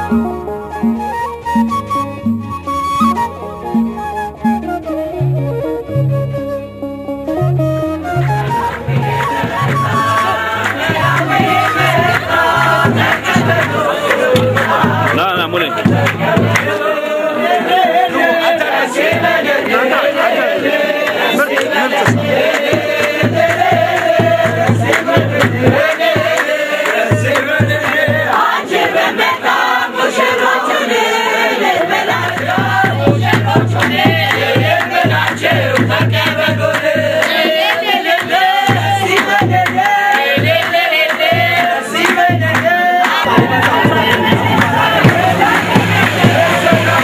ና ና ሙሌ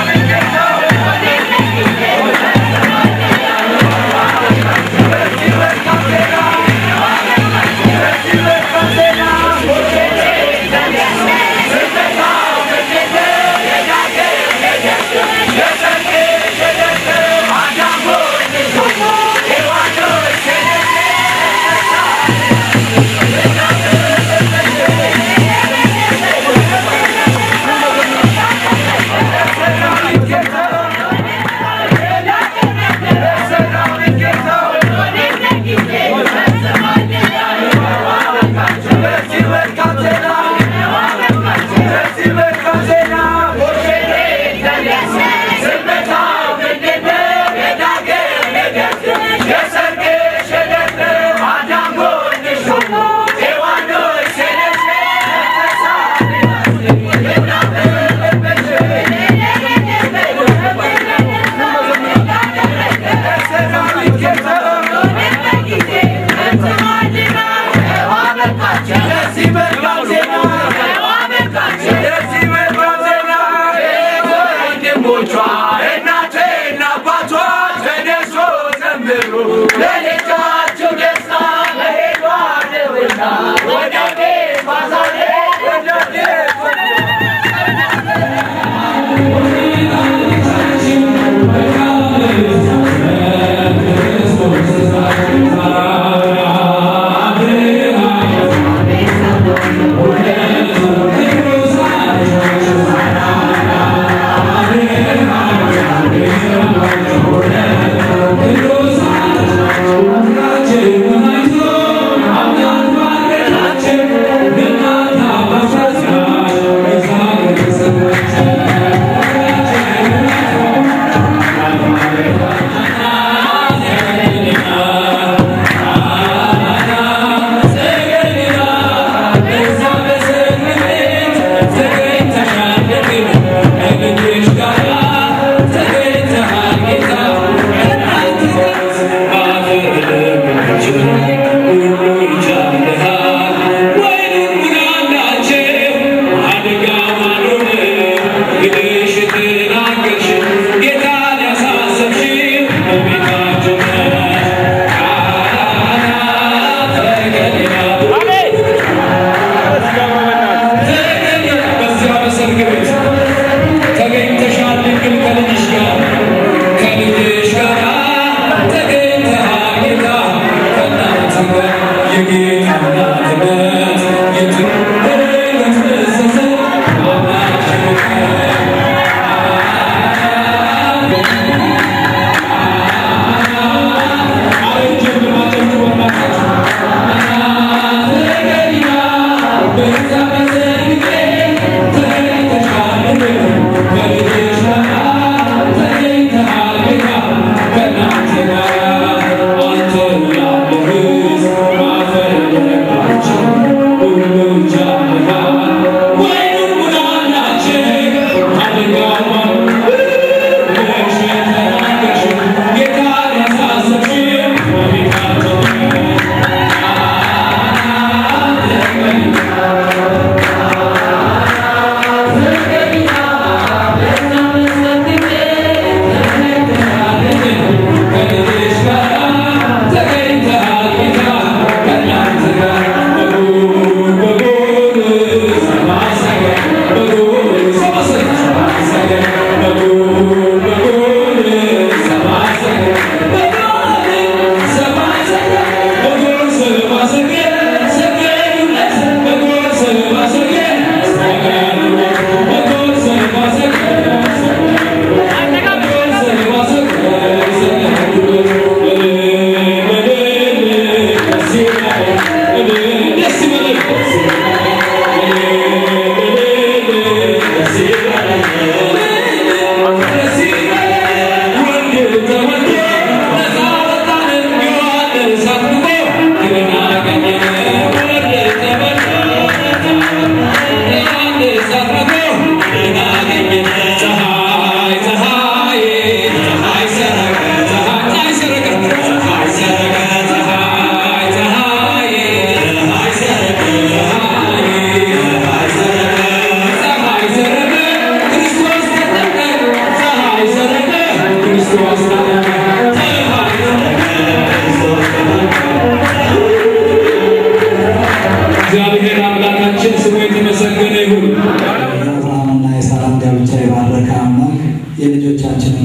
Thank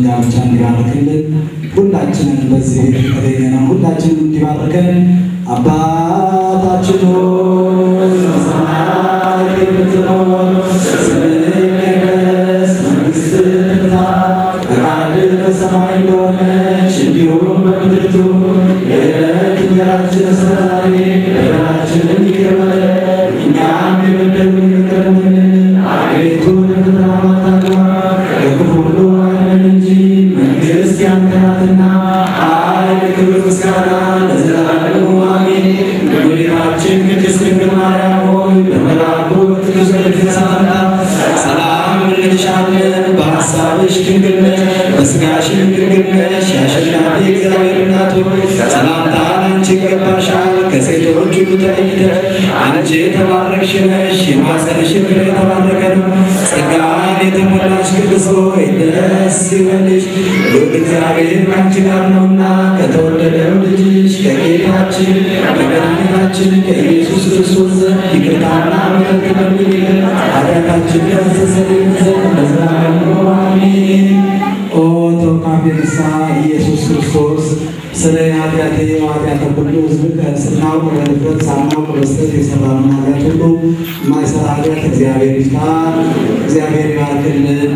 ብቻ እንዲባርክልን ሁላችንን በዚህ ቤት የተገኘነው ሁላችንን እንዲባርከን አባታችን ሆይ በሰማያት የምትኖር ስምህ ይቀደስ፣ መንግሥትህ ትምጣ፣ ፈቃድህ በሰማይ እንደሆነች እንዲሁም በምድር ትሁን። የዕለት እንጀራችንን ስጠን ዛሬ፣ በደላችንን ይቅር በለን እኛም የበደሉንን ይቅር እንደምንል፣ አቤቱ ወደ ፈተና አታግባን ከክፉ ሁሉ አድነን እንጂ መንግሥት ያንተ ናትና ኃይል፣ ክብር፣ ምስጋና ለዘላለሙ አሜን። እመቤታችን ቅድስት ድንግል ማርያም ሆይ በመልአኩ በቅዱስ ገብርኤል ሰላምታ ሰላም እንልሻለን። በሐሳብሽ ድንግል ነሽ፣ በሥጋሽም ድንግል ነሽ። የአሸናፊ እግዚአብሔር እናት ሆይ ሰላምታ አንቺ ይገባሻል። ከሴቶች ሁሉ ተለይተሽ አንቺ የተባረክሽ ነሽ፣ የማኅፀንሽ ፍሬ የተባረከ ነው። ጸጋን የተሞላሽ ቅድስት ሆይ ደስ ይበልሽ፣ ልዑል እግዚአብሔር ከአንቺ ጋር ነውና ከተወደደው ልጅሽ ከጌታችን ከመድኃኒታችን ከኢየሱስ ክርስቶስ ዘንድ ይቅርታና ምሕረት ለምኝልን ኃጢአታችንን ያስተሰርይልን ዘንድ ለዘላለሙ አሜን። ኦ ተወካፌ ንስሐ ኢየሱስ ክርስቶስ ስለ ኃጢአቴ ኃጢአተ ሁሉ ሕዝብ ስናውቅ በድፍረት ሳናውቅ በስተት የሰራነውን ኃጢአት ሁሉ የማይሰራ ኃጢአት እግዚአብሔር ይፍታ። እግዚአብሔር ይባርክልን።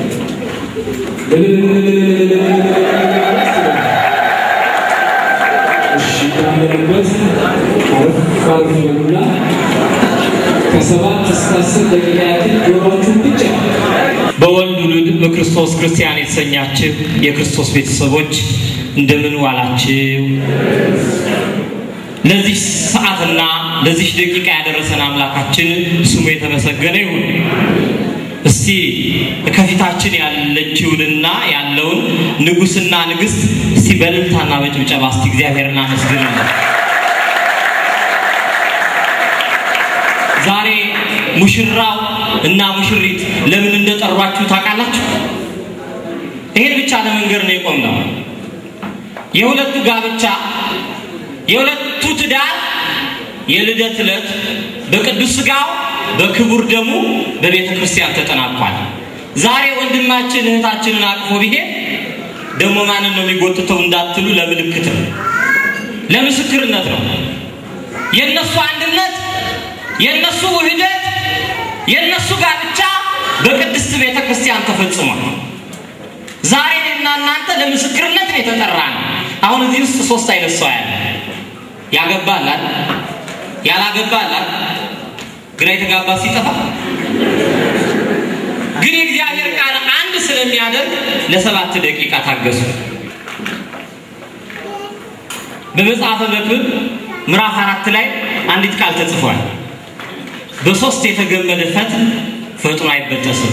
ያለንበት አረፍ አረፍ በሉና ከሰባት እስከ አስር ደቂቃ ያክል ጆሮአችሁን ብቻ በወልድ ውሉድ በክርስቶስ ክርስቲያን የተሰኛችሁ የክርስቶስ ቤተሰቦች እንደምን ዋላችሁ? ለዚህ ሰዓትና ለዚህ ደቂቃ ያደረሰን አምላካችን ስሙ የተመሰገነ ይሁን። እስቲ ከፊታችን ያለችውንና ያለውን ንጉሥና ንግሥት እስቲ በእልልታና በጭብጨባ እስቲ እግዚአብሔርን አመስግኑልን። ዛሬ ሙሽራው እና ሙሽሪት ለምን እንደጠሯችሁ ታውቃላችሁ? ይሄን ብቻ ለመንገር ነው የቆምነው። የሁለቱ ጋብቻ የሁለቱ ትዳር የልደት ዕለት በቅዱስ ሥጋው በክቡር ደሙ በቤተ ክርስቲያን ተጠናቋል። ዛሬ ወንድማችን እህታችንን አቅፎ ቢሄድ ደግሞ ማንን ነው የሚጎትተው እንዳትሉ ለምልክት ነው፣ ለምስክርነት ነው። የእነሱ አንድነት የእነሱ ውህደት የእነሱ ጋብቻ በቅድስት ቤተ ክርስቲያን ተፈጽሟል። ዛሬ እና እናንተ ለምስክርነት ነው የተጠራ ነው። አሁን እዚህ ውስጥ ሶስት አይነት ሰው ያለ ያገባላል፣ ያላገባላል፣ ግራ የተጋባ ሲጠፋ ግን የእግዚአብሔር ቃል አንድ ስለሚያደርግ ለሰባት ደቂቃ ታገሱ። በመጽሐፈ መክብብ ምዕራፍ አራት ላይ አንዲት ቃል ተጽፏል። በሶስት የተገመደ ፈትል ፈጥኖ አይበጠስም።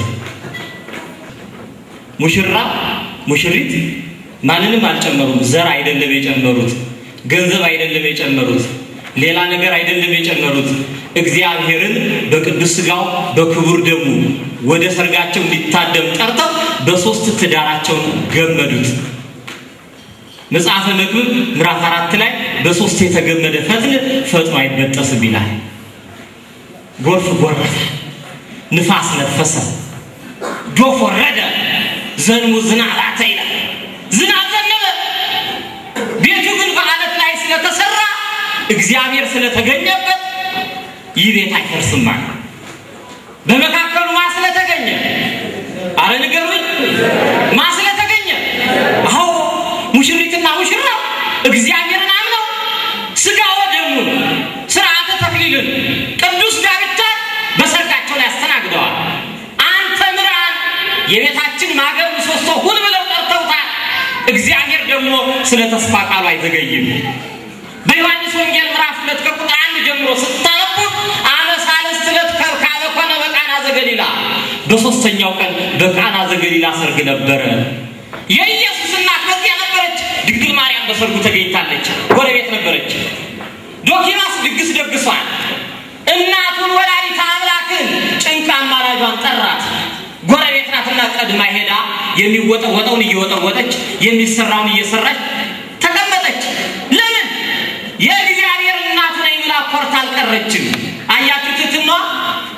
ሙሽራ ሙሽሪት ማንንም አልጨመሩም። ዘር አይደለም የጨመሩት፣ ገንዘብ አይደለም የጨመሩት፣ ሌላ ነገር አይደለም የጨመሩት። እግዚአብሔርን በቅዱስ ሥጋው በክቡር ደሙ ወደ ሰርጋቸው እንዲታደም ጠርተው በሶስት ትዳራቸውን ገመዱት። መጽሐፈ መክብብ ምዕራፍ አራት ላይ በሶስት የተገመደ ፈትል ፈጥኖ አይበጠስም ይላል። ጎርፍ ጎረፈ፣ ንፋስ ነፈሰ፣ ዶፍ ወረደ፣ ዘንሙ ዝናብ አተ ይላል። ዝናብ ዘነበ። ቤቱ ግን በዓለት ላይ ስለተሰራ እግዚአብሔር ስለተገኘበት ይህ ቤት አይፈርስም አለ። በመካከሉ ማ ስለተገኘ? አረ ንገሩኝ፣ ማ ስለተገኘ? አዎ ሙሽሪትና ሙሽራ እግዚአብሔርን አምነው ሥጋ ወደሙን ስርዓተ ተክሊልን ቅዱስ ጋብቻ በሰርጋቸው ላይ አስተናግደዋል። አንተ ምራን የቤታችን ማገር ምሰሶ ሁን ብለው ጠርተውታል። እግዚአብሔር ደግሞ ስለ ተስፋ ቃሉ አይዘገይም። በዮሐንስ ወንጌል ምዕራፍ ሁለት ከቁጥር አንድ ጀምሮ ስታነቡ አመ ሣልስት ዕለት ከብካበ ኮነ በቃና ዘገሊላ፣ በሦስተኛው ቀን በቃና ዘገሊላ ሰርግ ነበረ። የኢየሱስ እናት በዚያ ነበረች። ድንግል ማርያም በሰርጉ ተገኝታለች። ጎረቤት ነበረች። ዶኪማስ ድግስ ደግሷል። እናቱን ወላዲተ አምላክን ጭንቅ አማላጇን ጠራት። ጎረቤት ናትና ቀድማ ሄዳ የሚወጠወጠውን እየወጠወጠች የሚሰራውን እየሰራች ተቀመጠች። ለምን? የእግዚአብሔር እናቱ ነኝ ብላ ኮርታ አልቀረችም። አያችሁ ትትና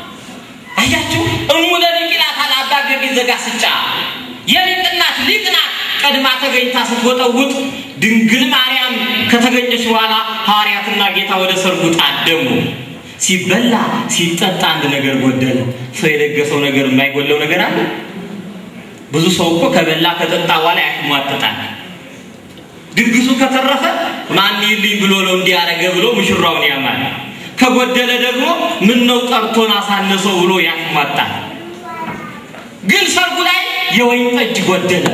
አያችሁ እሙ ለሊቅ ይላታል አባ ጊዮርጊስ ዘጋስጫ የሊቅ እናት ሊቅ ናት። ቀድማ ተገኝታ ስትወጠውጥ ድንግል ማርያም ከተገኘች በኋላ ሐዋርያትና ጌታ ወደ ሰርጉ ታደሙ። ሲበላ ሲጠጣ አንድ ነገር ጎደለ። ሰው የደገሰው ነገር የማይጎለው ነገር አለ? ብዙ ሰው እኮ ከበላ ከጠጣ በኋላ ያሽሟጥጣል። ድግሱ ከተረፈ ማን ይልኝ ብሎ ነው እንዲያረገ ብሎ ሙሽራውን ያማል። ከጎደለ ደግሞ ምን ነው ጠርቶን አሳነሰው ብሎ ያሽሟጣል። ግን ሰርጉ ላይ የወይን ጠጅ ጎደለ።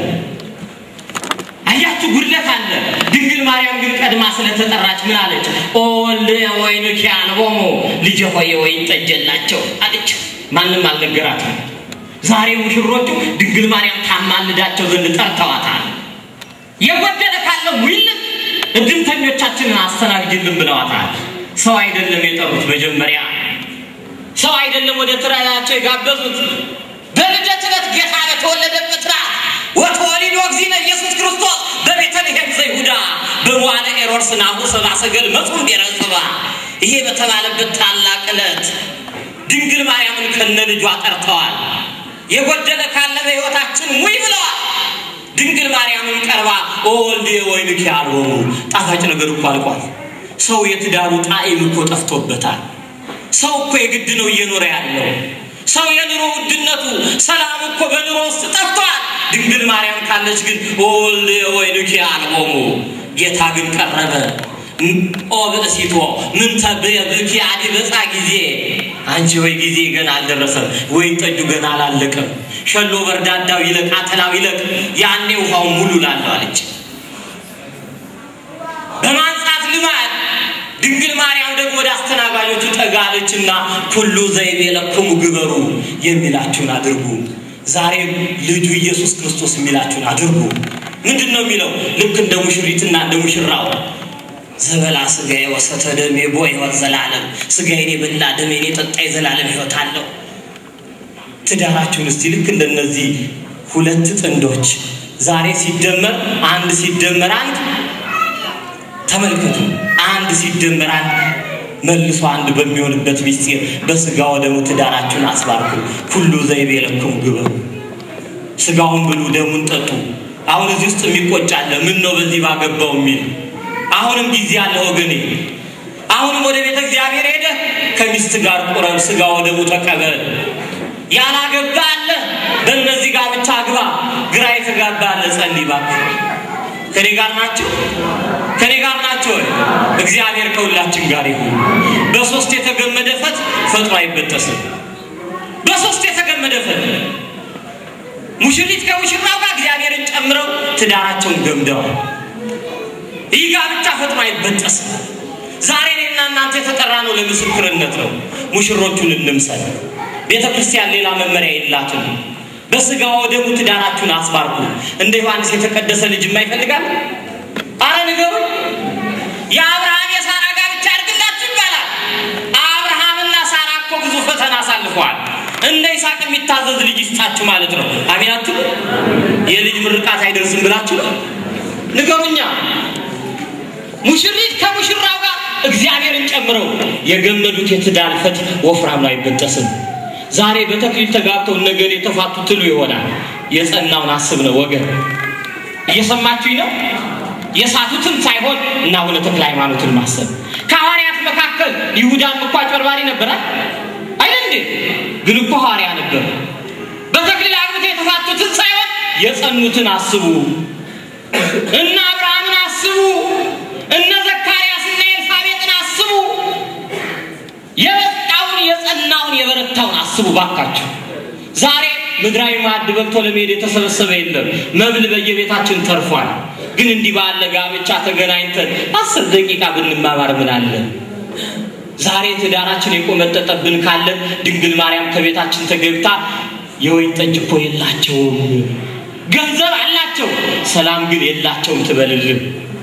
አያችሁ ጉድለት አለ። ድንግል ማርያም ግን ቀድማ ስለተጠራች ምን አለች? ኦ ወልደ ወይንኪ አልቦሙ ልጄ ሆይ የወይን ጠጅ የላቸው አለች። ማንም አልነገራትም። ዛሬ ሙሽሮቹ ድንግል ማርያም ታማልዳቸው ዘንድ ጠርተዋታል። የጎደለ ካለ ውይልን እድምተኞቻችንን አስተናግጅልን ብለዋታል። ሰው አይደለም የጠሩት መጀመሪያ ሰው አይደለም ወደ ትራያቸው የጋበዙት በልደት ዕለት ጌታ በተወለደበት ራት ወተወሊዶ እግዚእነ ኢየሱስ ክርስቶስ በቤተልሔም ዘይሁዳ በመዋዕለ ሄሮድስ ናሁ ሰብአ ሰገል መጹም ብሔረ ጽባ ይሄ በተባለበት ታላቅ ዕለት ድንግል ማርያምን ከነ ልጇ ጠርተዋል። የጎደለ ካለ በሕይወታችን ሙይ ብለዋል። ድንግል ማርያምን ቀርባ ኦ ወልድየ ወይንኪ አልቦሙ ጣፋጭ ነገር እኮ አልቋል። ሰው የትዳሩ ጣዕም እኮ ጠፍቶበታል። ሰው እኮ የግድ ነው እየኖረ ያለው። ሰው የኑሮ ውድነቱ ሰላም እኮ በኑሮ ውስጥ ጠፍቷል። ድንግል ማርያም ካለች ግን ኦ ወልድየ ወይንኪ አልቦሙ ጌታ ግን ቀረበ። ኦ ብእሲቶ ምን ተብኪ አዲ በፃ ጊዜ አንቺ ወይ ጊዜ ገና አልደረሰም፣ ወይን ጠጁ ገና አላለቀም። ሸሎ በርዳዳው ይለቅ አተላው ይለቅ፣ ያኔ ውሃውን ሙሉ ላለሁ አለች። በማንጻት ልማድ ድንግል ማርያም ደግሞ ወደ አስተናጋጆቹ ጠጋለችና ኩሉ ዘይቤ ለክሙ ግበሩ የሚላችሁን አድርጉ። ዛሬም ልጁ ኢየሱስ ክርስቶስ የሚላችሁን አድርጉ። ምንድን ነው የሚለው? ልክ እንደ ሙሽሪትና እንደ ሙሽራው ዘበላ ስጋዬ ወሰተ ደሜ ቦ ሕይወት ዘላለም ስጋዬን የበላ ደሜን የጠጣ የዘላለም ሕይወት አለው። ትዳራችሁን እስቲ ልክ እንደነዚህ ሁለት ጥንዶች ዛሬ ሲደመር አንድ ሲደመር አንድ ተመልከቱ። አንድ ሲደመር አንድ መልሶ አንድ በሚሆንበት ምስጢር በስጋ ወደሙ ትዳራችሁን አስባርኩ። ሁሉ ዘይቤ ለክሙ ግበሩ። ስጋውን ብሉ፣ ደሙን ጠጡ። አሁን እዚህ ውስጥ የሚቆጫለ ምን ነው በዚህ ባገባው የሚል አሁንም ጊዜ አለ ወገኔ። አሁንም ወደ ቤተ እግዚአብሔር ሄደ ከሚስት ጋር ቁረብ፣ ስጋ ወደሙ ተቀበል። ያላገባ አለ በእነዚህ ጋር ብቻ አግባ። ግራ የተጋባ አለ ጸልይ እባክህ። ከኔ ጋር ናቸው ከኔ ጋር ናቸው። እግዚአብሔር ከሁላችን ጋር ይሁን። በሶስት የተገመደ ፈት ፈጥኖ አይበጠስም። በሶስት የተገመደ ፈት ሙሽሪት ከሙሽራው ጋር እግዚአብሔርን ጨምረው ትዳራቸውን ገምደዋል። ይህ ጋብቻ ፈጥኖ አይበጠስም። ዛሬ እኔና እናንተ የተጠራ ነው ለምስክርነት ነው። ሙሽሮቹን እንምሰል። ቤተ ክርስቲያን ሌላ መመሪያ የላትም። በስጋ ወደሙ ትዳራችሁን አስባርኩ። እንደ ዮሐንስ የተቀደሰ ልጅ ይፈልጋል? አረ ንገሩ። የአብርሃም የሳራ ጋብቻ ያድርግላችሁ ይባላል። አብርሃምና ሳራ እኮ ብዙ ፈተና አሳልፈዋል። እንደ ይስሐቅ የሚታዘዝ ልጅ ይስጣችሁ ማለት ነው። አሚናችሁ የልጅ ምርቃት አይደርስም ብላችሁ ነው ንገሩኛ። ሙሽሪት ከሙሽራው ጋር እግዚአብሔርን ጨምረው የገመዱት የትዳር ፈት ወፍራም ነው፣ አይበጠስም። ዛሬ በተክሊል ተጋብተው ነገር የተፋቱ ትሉ ይሆናል። የጸናውን አስብ ነው ወገን። እየሰማችሁኝ ነው? የሳቱትን ሳይሆን እና አቡነ ተክለ ሃይማኖትን ማሰብ። ከሐዋርያት መካከል ይሁዳም እኮ አጭበርባሪ ነበረ አይደል እንዴ? ግን እኮ ሐዋርያ ነበር። በተክሊል አግብተው የተፋቱትን ሳይሆን የጸኑትን አስቡ። እነ አብርሃምን አስቡ። እነ ዘካርያስና ኤልሳቤጥን አስቡ። የበቃውን የጸናውን የበረታውን አስቡ ባካችሁ። ዛሬ ምድራዊ ማዕድ በልቶ ለመሄድ የተሰበሰበ የለም። መብል በየቤታችን ተርፏል። ግን እንዲህ ባለ ጋብቻ ተገናኝተን አስር ደቂቃ ብንማማር ምን አለ? ዛሬ ትዳራችን የቆመጠጠብን ካለን ድንግል ማርያም ከቤታችን ተገብታ የወይን ጠጅ እኮ የላቸውም፣ ገንዘብ አላቸው፣ ሰላም ግን የላቸውም ትበልልን።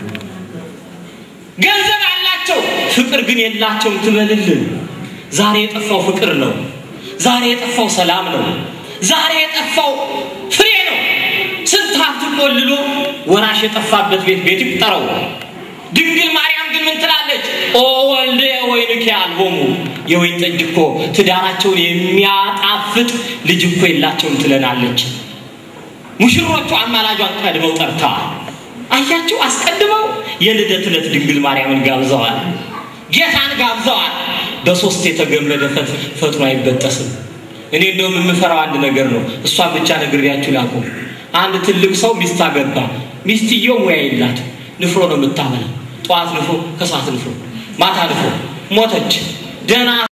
ገንዘብ አላቸው፣ ፍቅር ግን የላቸውም ትበልልን። ዛሬ የጠፋው ፍቅር ነው። ዛሬ የጠፋው ሰላም ነው። ዛሬ የጠፋው ፍሬ ነው። ስንት ሀብት ቆልሎ ወራሽ የጠፋበት ቤት ቤት ይቁጠረው። ድንግል ማርያም ግን ምን ትላለች? ኦ ወልደ ወይንኪ አልቦሙ የወይን ጠጅ እኮ ትዳራቸውን የሚያጣፍጥ ልጅ እኮ የላቸውም ትለናለች። ሙሽሮቹ አማላጇን ቀድመው ጠርተዋል። አያችሁ፣ አስቀድመው የልደት ዕለት ድንግል ማርያምን ጋብዘዋል፣ ጌታን ጋብዘዋል። በሶስት የተገመደ ፈጥኖ አይበጠስም። እኔ እንደውም የምፈራው አንድ ነገር ነው። እሷን ብቻ ነግሬያችሁ ላቁም። አንድ ትልቅ ሰው ሚስት አገባ። ሚስትየው ሙያ የላት ንፍሮ ነው የምታበላ። ጠዋት ንፍሮ፣ ከሰዓት ንፍሮ፣ ማታ ንፍሮ። ሞተች። ደህና